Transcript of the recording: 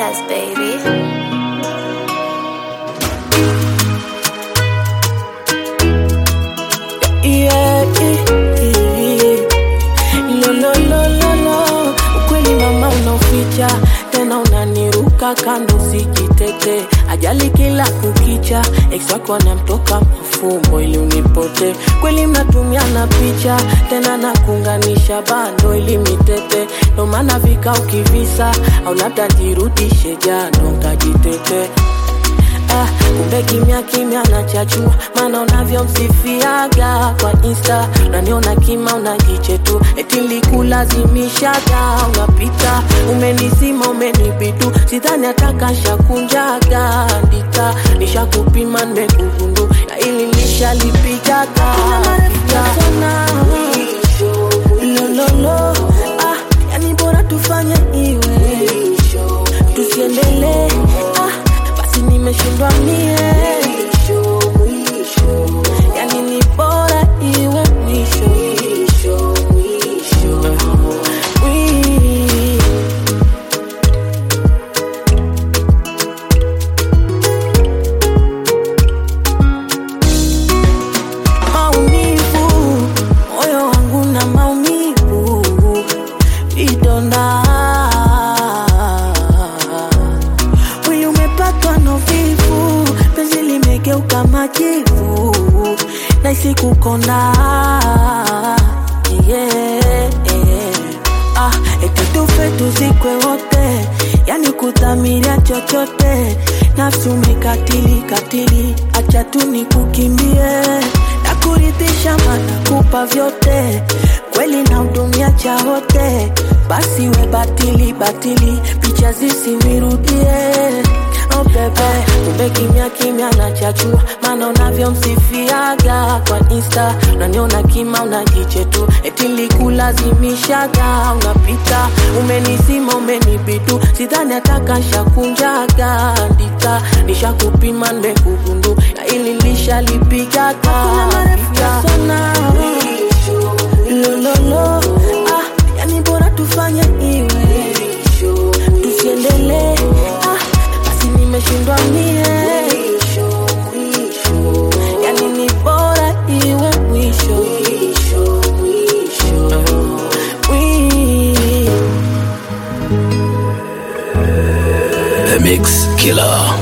test, baby. Yeah, yeah, yeah. Lo, lo, lo, lo, lo. Ukweli mama unaoficha tena unaniruka kando sijitete ajali kila kukicha ex wako anamtoka mafumbo ili unipote kweli mnatumiana picha tena nakuunganisha bando ili mitete ndo maana vika ukivisa au labda jirudishe jano nkajitete Ah, kumbe kimya kimya nachachua maana unavyomsifiaga kwa insta unaniona kima unajiche tu eti likulazimishaga unapita umenizima umenibitu sidhani atakashakunjaga ndita nishakupima nimekugundu na ili nishalipigaga lololo ah, yani bora tufanye iwe tusiendelee ah, basi nimeshindwa mie yani ni bora iwe mwisho Wii. maumivu moyo wangu na maumivu vidonda mwili umepatwa na uvivu penzi limegeuka majivu naisi kukonda yeah, yeah. Ah, eti tufe tuzikwe wote yani kudhamiria chochote nafsi umekatili katili acha tu nikukimbie na kuridhisha mana kupa vyote kweli na hudumia cha wote basi we batili batili picha zisinirudie oh bebe kumbe kimya kimya nachachua maana unavyomsifiaga kwa insta unaniona kima unajiche tu eti likulazimishaga unapita umenizima umenibitu sidhani atakashakunjaga ndita nishakupima nimekugundu na ili lishalipigaga lololo ah, yani bora tufanye iwe tusiendelee ah, basi nimeshindwa mie yani ni bora iwe mwisho Wii. The Mix Killer.